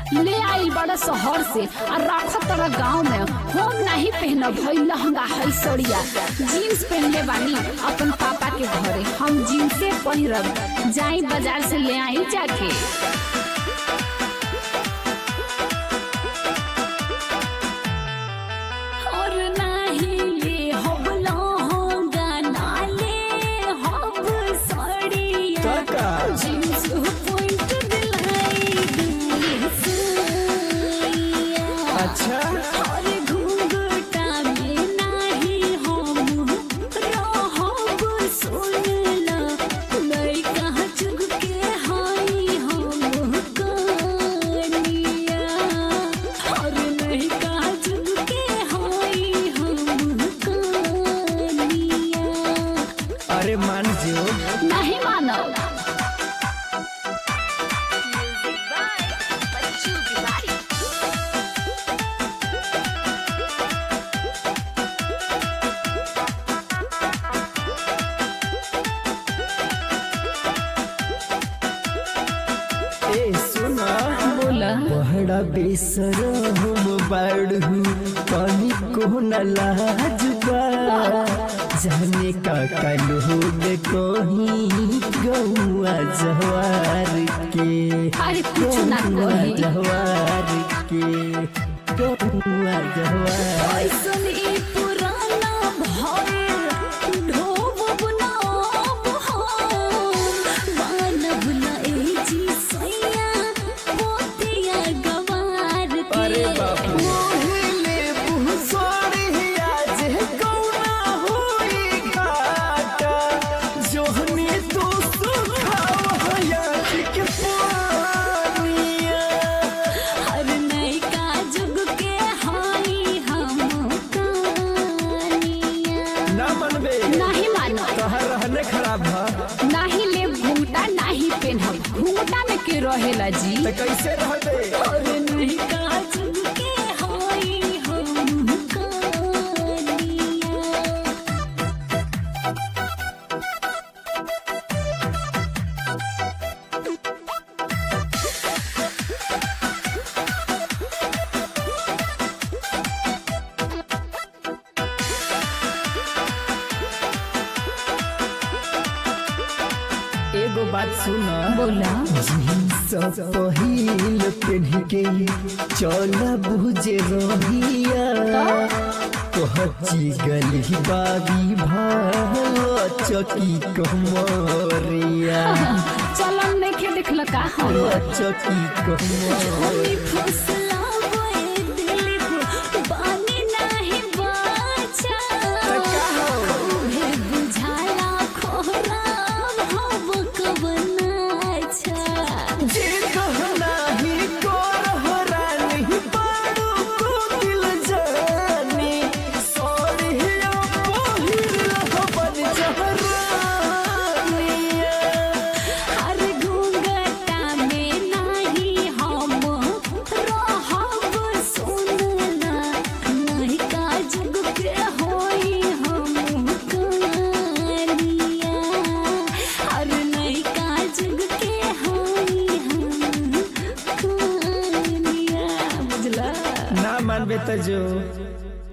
ले आइल बड़ा शहर से और रखत तोरा गाँव में हम नहीं पहनब हई लहंगा हई सड़िया जीन्स पहनले बानी अपन पापा के घरे हम जीन्से पहिरब जाई बाजार से ले आई जाके और नाही ले हब लहंगा ना ले हब सड़िया काका जीन्स पॉइंट दिलाई दुसैया अच्छा और घूंघटा में नाही हम रहब सुनला नहीं कहाँ चुग के हाई हम कनिया और नहीं कहाँ चुग के हाई हम कनिया अरे मान जो नहीं मानो ए सुना बोला बहड़ा बेसर हम बाड़ू पानी को न लाजबा जाने का कलोग कहीं गौआ जवार के अरे कुछ ना गौआ कही जवार के गौआ जवार ऐसन ई पुराना भइल ढोबब ना अब हम मानब ना ए जी सैया पोतिया गवार के अरे बाप रे मोहिले बुसोड़िया जे कौना होई घाटा जोहनी तू सुखाव हया के पानिया हर नैका जुग के हाई हम कानिया ना मनबे नहीं मानो तोहर रहने खराब है नहीं ले घूंघटा नहीं पेनहब घूंघटा में के रहेला जी तो कैसे रहबे और नहीं काज के होई हम कानिया एगो बात सुना बोला सब पहिल पेढ़ी के चल बुझे रहिया कहची गली बाबी भाव चकी कमरिया चलन में के देखल का हम चकी कमरिया होई फुसलावे दिल बानी नहीं बाचा हे बुझाला खोराब हव कबनाचा जे कहना ही कोरहरा नहीं पाड़ू को दिल जानी सोरिया पहिल हवन जहरानिया हर घूंघटा में नाही हम रहब सुनला नहीं का जुग के होई हम कनिया हर नहीं का जुग के होई हम कनिया बुझला ना मानबे तो जो